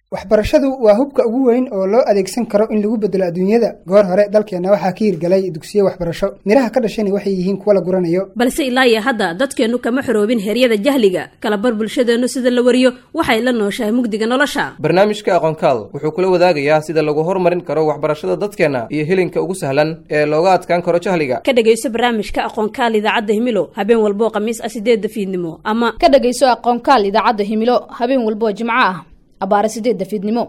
waxbarashadu waa hubka ugu weyn oo loo adeegsan karo in lagu bedelo adduunyada goor hore dalkeenna waxaa ka hirgalay dugsiyo waxbarasho midhaha ka dhashani waxay yihiin kuwa la guranayo balse ilaa iyo hadda dadkeennu kama xoroobin heryada jahliga kalabar bulshadeennu sida la wariyo waxay la nooshahay mugdiga nolosha barnaamijka aqoonkaal wuxuu kula wadaagayaa sida lagu horumarin karo waxbarashada dadkeenna iyo helinka ugu sahlan ee looga adkaan karo jahliga ka dhegayso barnaamijka aqoonkaal idaacadda himilo habeen walboo khamiis ah sideedda fiidnimo ama ka dhegayso aqoonkaal idaacadda himilo habeen walboo jimco ah abaare sideedda fiidnimo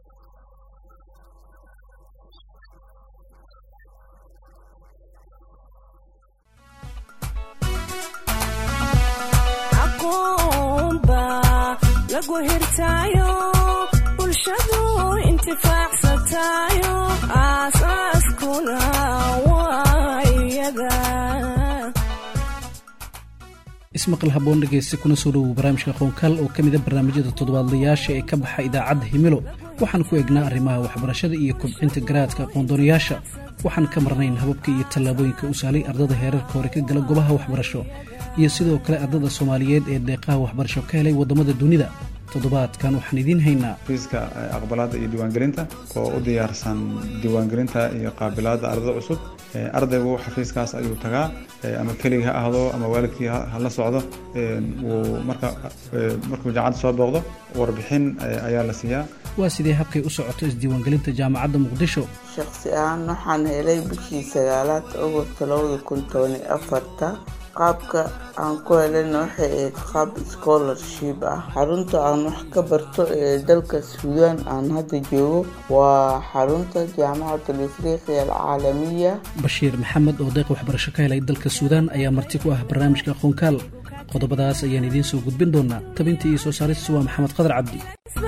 ismaqal haboon dhegaysta kuna soo dhowow barnaamijka aqoonkaal oo ka mida barnaamijyada toddobaadlayaasha ee ka baxa idaacadda himilo waxaan ku eegnaa arrimaha waxbarashada iyo kobcinta garaadka aqoondoonayaasha waxaan ka marnayn hababka iyo tallaabooyinka u sahlay ardada heerarka hore ka gala gobaha waxbarasho iyo sidoo kale ardada soomaaliyeed ee deeqaha waxbarasho ka helay waddamada dunida toddobaadkan waxaan idiin haynaa fiiska aqbalaadda iyo diiwaangelinta oo u diyaarsan diiwaangelinta iyo qaabilaadda ardada cusub ardaygu xafiiskaas ayuu tagaa ama keligii ha ahdo ama waalidkii ha la socdo wuu marka markuu jaamacadda soo booqdo warbixin ayaa la siiyaa waa sidee habkay u socoto isdiiwaangelinta jaamacadda muqdisho shakhsi ahaan waxaan helay bishii sagaalaad agost labada kun tobani afarta qaabka aan ku helayna waxay ahayd qaab scholarship ah xarunta aan wax ka barto ee dalka suudaan aan hadda joogo waa xarunta jaamacatul afriqiya alcaalamiya bashiir maxamed oo deeq waxbarasho ka helay dalka suudaan ayaa marti ku ah barnaamijka aqoonkaal qodobadaas ayaan idiin soo gudbin doonaa tabinta iyo soo saaristu waa maxamed qadar cabdi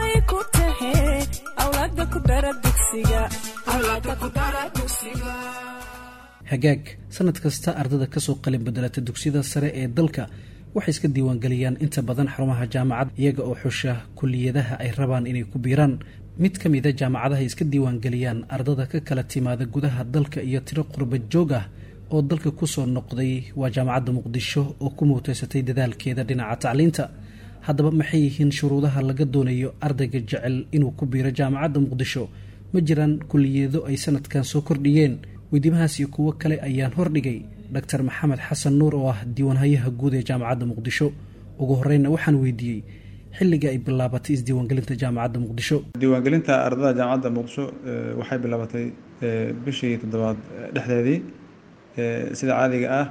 hagaag sanad kasta ardada kasoo qalin bedelata dugsiyada sare ee dalka waxay iska diiwaangeliyaan inta badan xarumaha jaamacad iyaga oo xusha kuliyadaha ay rabaan inay ku biiraan mid ka mida jaamacadaha iska diiwaangeliyaan ardada ka kala timaada gudaha dalka iyo tiro qurba joog ah oo dalka kusoo noqday waa jaamacadda muqdisho oo ku muuteysatay dadaalkeeda dhinaca tacliinta haddaba maxay yihiin shuruudaha laga doonayo ardayga jecel inuu ku biiro jaamacadda muqdisho ma jiraan kuliyado ay sanadkan soo kordhiyeen weydiimahaas iyo kuwo kale ayaan hordhigay doctor maxamed xasan nuur oo ah diiwaanhayaha guud ee jaamacadda muqdisho ugu horeyna waxaan weydiiyey xilliga ay bilaabatay isdiiwaangelinta jaamacadda muqdisho diiwaangelinta ardada jaamacadda muqdisho waxay bilaabatay bishii toddobaad dhexdeedii sida caadiga ah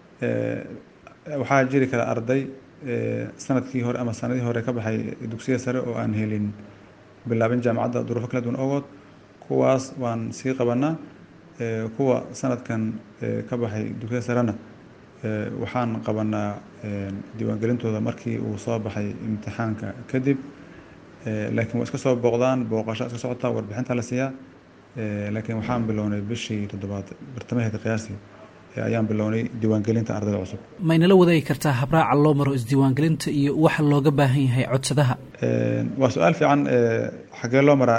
waxaa jiri kara arday sanadkii hore ama sanadihii hore ka baxay dugsiya sare oo aan helin bilaabin jaamacadda duruufo kala duwan ogood kuwaas waan sii qabanaa kuwa sanadkan ka baxay dugsiya sarena waxaan qabanaa diiwaangelintooda markii uu soo baxay imtixaanka kadib laakiin waa iska soo booqdaan booqasho iska socotaa warbixinta la siiyaa laakiin waxaan bilownay bishii toddobaad bartamaheeda qiyaastii ayaan bilownay diiwaangelinta ardayda cusub ma inala wadaagi kartaa habraaca loo maro isdiiwaangelinta iyo waxa looga baahan yahay codsadaha waa su-aal fiican xagee loo maraa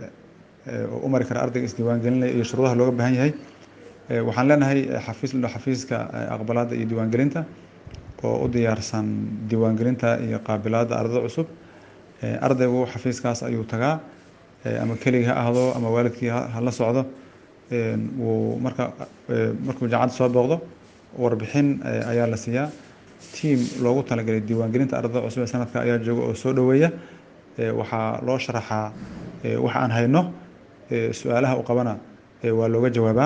oo u mari kara ardayga isdiiwaangelinaya iyo shuruudaha looga baahan yahay waxaan leenahay xafiis ladho xafiiska aqbalaadda iyo diiwaangelinta oo u diyaarsan diiwaangelinta iyo qaabilaadda ardada cusub ardaygu xafiiskaas ayuu tagaa ama keligii ha ahdo ama waalidkii ha la socdo wuu marka markuu jaamacadda soo booqdo warbixin ayaa la siiyaa tiam loogu talagalay diiwaangelinta ardada cusub ee sanadka ayaa jooga oo soo dhoweeya waxaa loo sharaxaa waxa aan hayno su-aalaha u qabana waa looga jawaabaa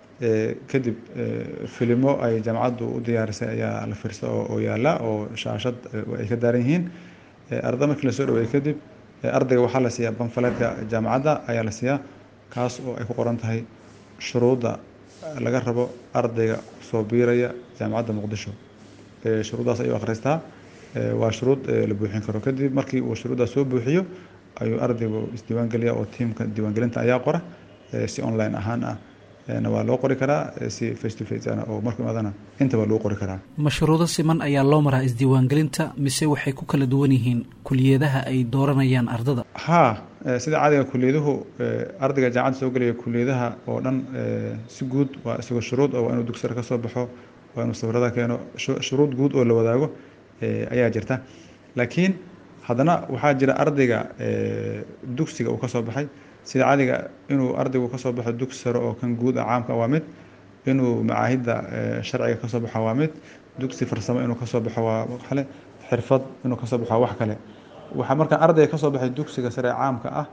kadib filimo ay jaamacaddu u diyaarisay ayaa la fiirsa oo yaala oo shaashad ay ka daaran yihiin arda markii lasoo dhaweeyey kadib ardayga waxaa la siiyaa banfaleedka jaamacadda ayaa la siiyaa kaas oo ay ku qoran tahay shuruudda laga rabo ardayga soo biiraya jaamacadda muqdisho shuruuddaas ayuu akhristaa waa shuruud la buuxin karo kadib markii uu shuruuddaas soo buuxiyo ayuu ardaygu isdiiwaangeliya oo tiimka diiwaangelinta ayaa qora si online ahaan ah na waa loo qori karaa si face to face oo markuu imaadana intaba lagu qori karaa mashruudo siman ayaa loo maraa isdiiwaangelinta mise waxay ku kala duwan yihiin kuliyadaha ay dooranayaan ardada haa sida caadiga kuliyaduhu ardayga jaamacadda soo gelaya kuliyadaha oo dhan si guud waa isagoo shuruud oo waa inuu dugsara ka soo baxo waa inuu sawirada keeno shuruud guud oo la wadaago ayaa jirta laakiin haddana waxaa jira ardayga dugsiga uu ka soo baxay sida caadiga inuu ardaygu ka soo baxo dugsi sare oo kan guud ah caamka waa mid inuu macaahidda sharciga ka soo baxo waa mid dugsi farsamo inuu ka soo baxo waa kale xirfad inuu ka soo baxo wax kale waxaa markaa ardayga ka soo baxay dugsiga sare ee caamka ah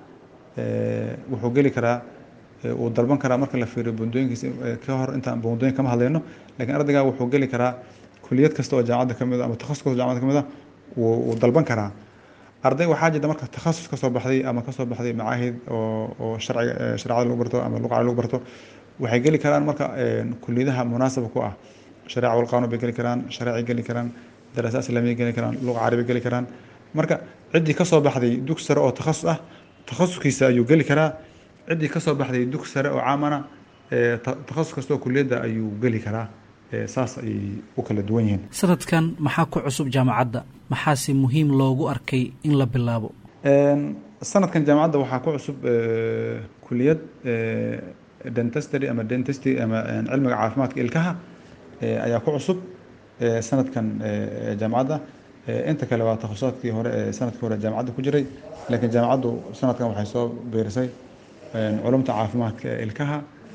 wuxuu geli karaa uu dalban karaa marka la fiiriyo bundooyinkiisa ka hor intaan bundooyin kama hadlayno lakiin ardayga wuxuu geli karaa kuliyad kasta oo jaamacadda ka mid a ama takhasus kasta jaamacadda ka mid a wuu dalban karaa arday waxaa jirta marka takhasus ka soo baxday ama kasoo baxday macaahid oo oo sharciga shareecada lagu barto ama luqada lagu barto waxay geli karaan marka kuliyadaha munaasaba ku ah shareeca walqaanun bay geli karaan shareecay geli karaan daraasa islaamiya geli karaan luqa carabi geli karaan marka ciddii kasoo baxday dugsi sare oo takhasus ah takhasuskiisa ayuu geli karaa ciddii kasoo baxday dugsi sare oo caamana takhasus kasta oo kuliyadda ayuu geli karaa saas ayay u kala duwan yihiin sanadkan maxaa ku cusub jaamacadda maxaase muhiim loogu arkay in la bilaabo sanadkan jaamacadda waxaa ku cusub kuliyad dentestry ama dentistry ama cilmiga caafimaadka ilkaha ayaa ku cusub sanadkan jaamacadda inta kale waa takhasusaatkii hore ee sanadkii hore jaamacadda ku jiray laakiin jaamacaddu sanadkan waxay soo biirisay culumta caafimaadka ee ilkaha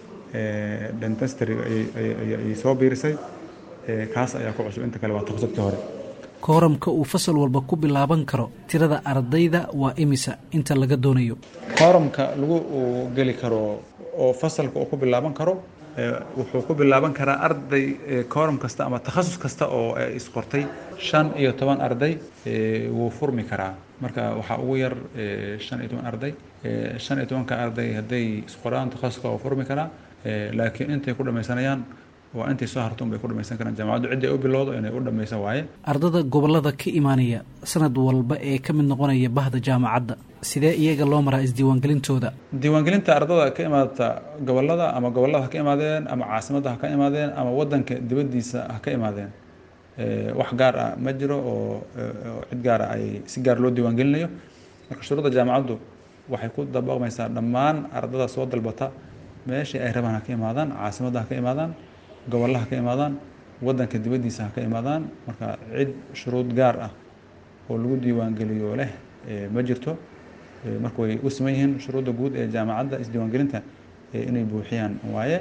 dentestry ayay soo biirisay kaas ayaa ku cusub inta kale waa takhasusaatkii hore kooramka uu fasal walba ku bilaaban karo tirada ardayda waa imisa inta laga doonayo kooramka lagu geli karo oo fasalka uu ku bilaaban karo wuxuu ku bilaaban karaa arday kooram kasta ama takhasus kasta oo isqortay shan iyo toban arday wuu furmi karaa marka waxaa ugu yar shan iyo toban arday shan iyo tobanka arday hadday isqoraan takhasuska waa furmi karaa laakiin intay ku dhamaysanayaan waa intay soo harto unbay ku dhamaysan karaan jaamacaddu cidday u bilowdo inay u dhamaysan waaye ardada gobollada ka imaanaya sanad walba ee ka mid noqonaya bahda jaamacadda sidee iyaga loo maraa isdiiwaangelintooda diiwaangelinta ardada ka imaadata gobollada ama gobollada ha ka imaadeen ama caasimadda ha ka imaadeen ama waddanka dibaddiisa ha ka imaadeen wax gaar ah ma jiro oo cid gaar ah ay si gaar loo diiwaangelinayo marka shuruudda jaamacaddu waxay ku dabaqmaysaa dhammaan ardada soo dalbata meeshii ay rabaan ha ka imaadaan caasimadda ha ka imaadaan gobollaha ha ka imaadaan waddanka dibaddiisa ha ka imaadaan marka cid shuruud gaar ah oo lagu diiwaangeliyo leh ma jirto marka way u siman yihiin shuruudda guud ee jaamacadda isdiiwaangelinta inay buuxiyaan waaye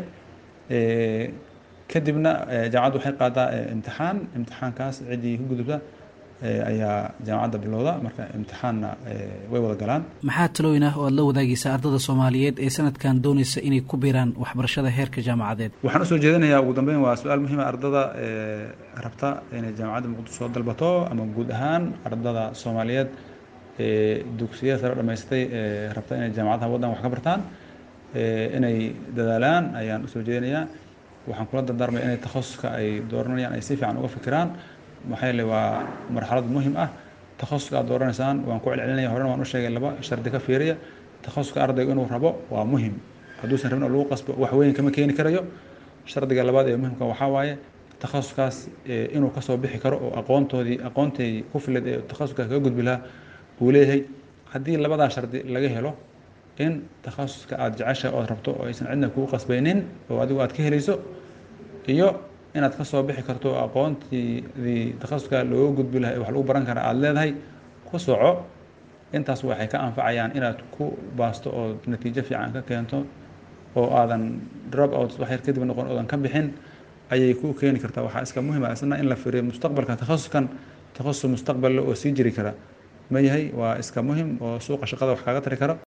kadibna jaamacaddu waxay qaadaa imtixaan imtixaankaas ciddii ku gudubta ayaa jaamacadda bilowda marka imtixaanna way wada galaan maxaa talooyin ah oo aad la wadaagaysaa ardada soomaaliyeed ee sanadkan doonaysa inay ku biiraan waxbarashada heerka jaamacadeed waxaan usoo jeedinayaa ugu dambeyn waa su-aal muhiima ardada rabta inay jaamacadda muqdisho soo dalbato ama guud ahaan ardada soomaaliyeed ee dugsiyada sare dhamaystay ee rabta inay jaamacadaha waddan wax ka bartaan inay dadaalaan ayaan usoo jeedinayaa waxaan kula dardaarmaya inay takhasuska ay dooranayaan ay si fiican uga fikiraan maxaa yeele waa marxalad muhim ah takhasuska aad dooranaysaan waan ku celcelinaya horena waan u sheegay laba shardi ka fiiriya takhasuska ardaygu inuu rabo waa muhim hadduusan rabin oo lagu qasbo wax weyn kama keeni karayo shardiga labaad ee muhimka waxaa waaye takhasuskaas inuu kasoo bixi karo oo aqoontoodii aqoontay ku filad ee takhasuskaas kaga gudbi lahaa uu leeyahay haddii labadaa shardi laga helo in takhasuska aada jeceshahay ood rabto oo aysan cidna kugu qasbaynin oo adigu aad ka helayso iyo inaad kasoo bixi karto aqoontiidii takhasuska looga gudbi lahay wax lagu baran kara aada leedahay ku soco intaas waxay ka anfacayaan inaad ku baasto oo natiijo fiican ka keento oo aadan drop out wax yar kadib noqon oodan ka bixin ayay ku keeni kartaa waxaa iska muhima isna in la firiyo mustaqbalka takhasuskan takhasus mustaqballe oo sii jiri kara ma yahay waa iska muhim oo suuqa shaqada wax kaaga tari karo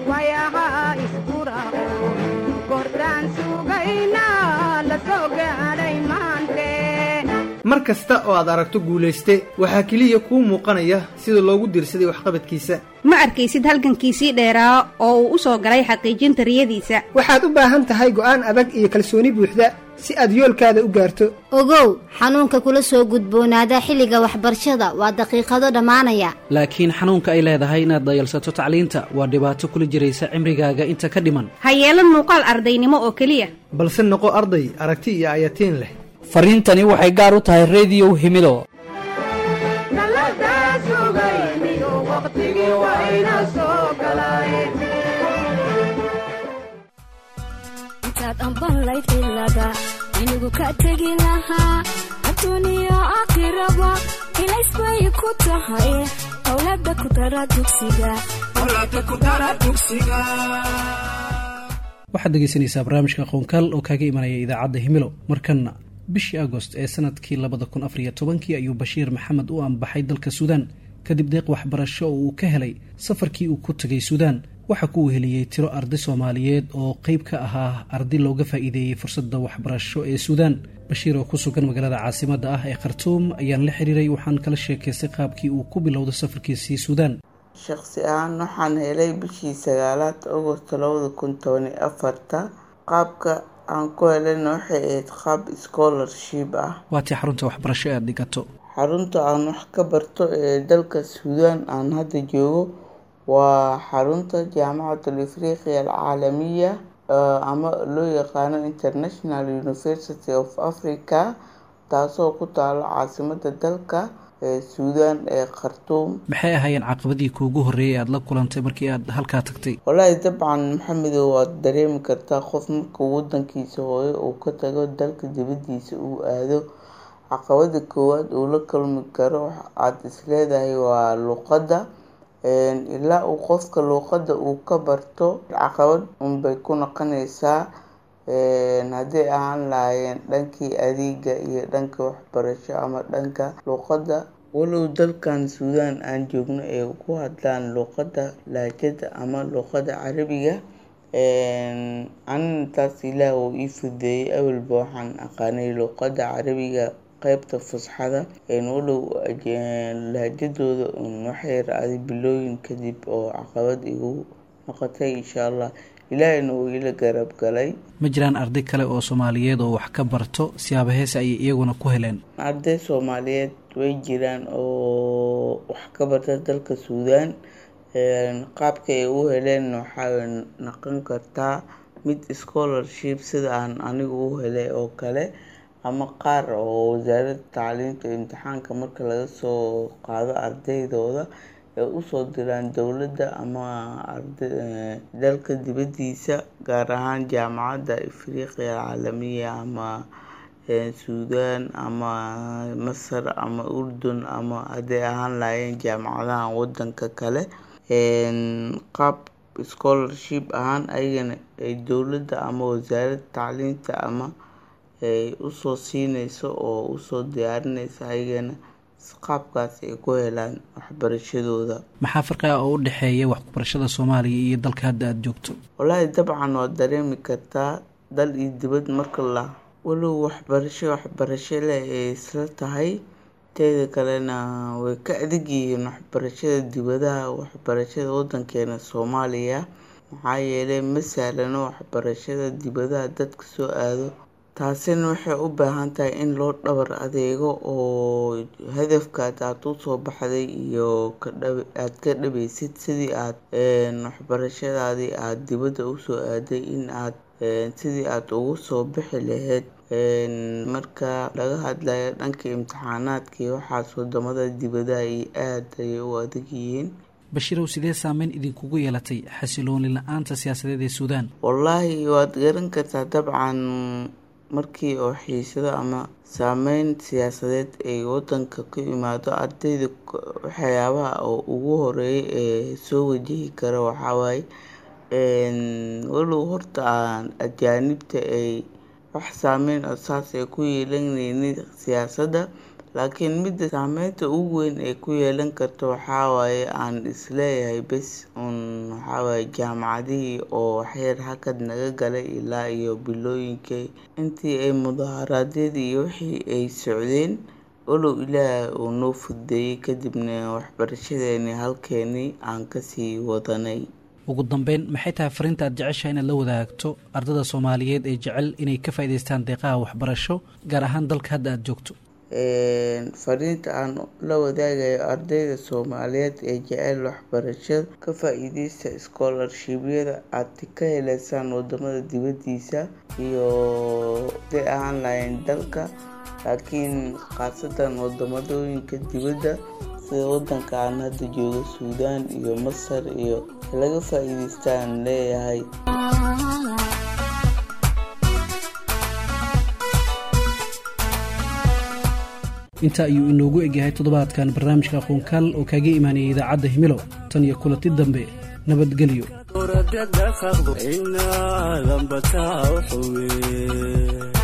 mar kasta oo aad aragto guulayste waxaa keliya kuu muuqanaya sida loogu diirsaday waxqabadkiisa ma arkaysid halgankiisii dheeraa oo uu u soo galay xaqiijinta riyadiisa waxaad u baahan tahay go'aan adag iyo kalsooni buuxda si aad yoolkaada u gaarto ogow xanuunka kula soo gudboonaada xilliga waxbarashada waa daqiiqado dhammaanaya laakiin xanuunka ay leedahay inaad dayalsato tacliinta waa dhibaato kula jiraysa cimrigaaga inta ka dhiman ha yeelan muuqaal ardaynimo oo keliya balse noqo arday aragti iyo ayatiin leh fariintani waxay gaar u tahay rediyow himido intaad ambanlayd ilaga inigu ka tegi lahaa adduuniya aakhiraba ilaysbay ku tahay owlaada ku dara dugsiga waxaad dhegeysanaysaa barnaamijka aqoonkaal oo kaaga imanaya idaacadda himilo markanna bishii agost ee sanadkii labada kun afariyo tobankii ayuu bashiir maxamed u ambaxay dalka suudaan kadib deeq waxbarasho oo uu ka helay safarkii uu ku tegay suudaan waxaa ku weheliyey tiro arday soomaaliyeed oo qeyb ka ahaa arday looga faa-iideeyey fursadda waxbarasho ee suudaan bashiir oo ku sugan magaalada caasimadda ah ee khartuum ayaan la xiriiray waxaan kala sheekaystay qaabkii uu ku bilowday safarkiisii suudaan shaqsi ahaan waxaan helay bishii sagaalaad agosto labada kun toban iyo afarta qaabka aan ku helayna waxay ahayd qaab scholarship ah waatii xarunta waxbarasho ee aad dhigato xarunta aan wax ka barto ee dalka suudaan aan hadda joogo waa xarunta jaamacatul afriqiya alcaalamiya ama loo yaqaano international university of africa taasoo ku taalo caasimada dalka ee suudaan ee khartuum maxay ahaayeen caqabadii kuugu horreeyay aada la kulantay markii aad halkaa tagtay wallaahi dabcan maxamedow waad dareemi kartaa qof markuu wadankiisa hooyo uu ka tago dalka dibadiisa uu aado caqabada koowaad uu la kulmi karo aada isleedahay waa luuqadda ilaa uu qofka luuqadda uu ka barto caqabad unbay ku noqonaysaa hadday ahaan lahaayeen dhankii adeega iyo dhanka waxbarasho ama dhanka luuqadda walow dalkan suudaan aan joogno ay ku hadlaan luuqadda laajada ama luuqadda carabiga anina taas ilaah uu ii fudeeyey awalba waxaan aqaanay luuqadda carabiga qeybta fusxada walow lahjadooda waxay ra-day bilooyin kadib oo caqabad igu noqotay insha allah ilaahayna uu ila garab galay ma jiraan arday kale oo soomaaliyeed oo wax ka barto siyaaba heese ayay iyaguna ku heleen arday soomaaliyeed way jiraan oo wax ka barta dalka suudaan qaabka ay u heleen waxay noqon kartaa mid scholarship sida aan anigu u helay oo kale ama qaar oo wasaaradda tacliinta imtixaanka marka laga soo qaado ardaydooda ay usoo diraan dowladda ama dalka dibadiisa gaar ahaan jaamacadda afriqiya alcaalamiya ama suudaan ama masar ama urdun ama hadday ahaan lahaayeen jaamacadaha wadanka kale qaab scholarship ahaan ayagana ay dowladda ama wasaaradda tacliinta ama ay usoo siineyso oo usoo diyaarineyso ayagana qaabkaas ay ku helaan waxbarashadooda maxaa farqi ah oo u dhexeeya waxbarashada soomaaliya iyo dalka hadda aada joogto wallaahi dabcan waad dareemi kartaa dal iyo dibad marka la walow waxbarasho waxbarasho leh ay isla tahay teeda kalena way ka adag yihiin waxbarashada dibadaha waxbarashada wadankeena soomaaliya maxaa yeelay ma sahlano waxbarashada dibadaha dadka soo aado taasina waxay u baahan tahay in loo dhabar adeego oo hadafkaad aada usoo baxday iyo aada ka dhabeysid sidii aad waxbarashadaadii aada dibadda usoo aaday in aad sidii aada ugu soo bixi lahayd marka laga hadlayo dhanka imtixaanaadkii waxaas wadamada dibadaha iyo aada ayay u adag yihiin bashiirow sidee saameyn idinkugu yeelatay xasilooni la-aanta siyaasadeed ee suudaan wallaahi waad garan kartaa dabcan markii oo xiisado ama saameyn siyaasadeed ay wadanka ku imaado ardayda waxyaabaha oo ugu horeeya ee soo wajihi kara waxawaaye walow horta aan ajaanibta ay wax saameyn oo saas ay ku yeelanaynin siyaasadda laakiin midda saameynta ugu weyn ay ku yeelan karto waxawaaye aan isleeyahay bes un waxawaaye jaamacadihii oo waxyar hakad naga galay ilaa iyo bilooyinkii intii ay mudaharaadyadii iyo wixii ay socdeen walow ilaah uu noo fudeeyey kadibna waxbarashadeeni halkeenii aan kasii wadanay ugu dambeyn maxay tahay fariinta aad jeceshaha inaad la wadaagto ardada soomaaliyeed ee jecel inay ka faa'idaystaan deeqaha waxbarasho gaar ahaan dalka hadda aada joogto fariinta aan la wadaagayo ardayda soomaaliyeed ee jecel waxbarashada ka faa-iideysta scholarshibyada aad ka heleysaan wadamada dibadiisa iyo haday ahaan lahayn dalka laakiin khaasatan wadamadooyinka dibadda sida wadanka aan hadda joogo suudaan iyo masar iyo laga faa-iideystaan leeyahay inta ayuu inoogu egyahay toddobaadkan barnaamijka aqoonkaal oo kaaga imaanayay idaacadda himilo tan iyo kulanti dambe nabadgelyo ورد الدخل إنا لم بتاع حوي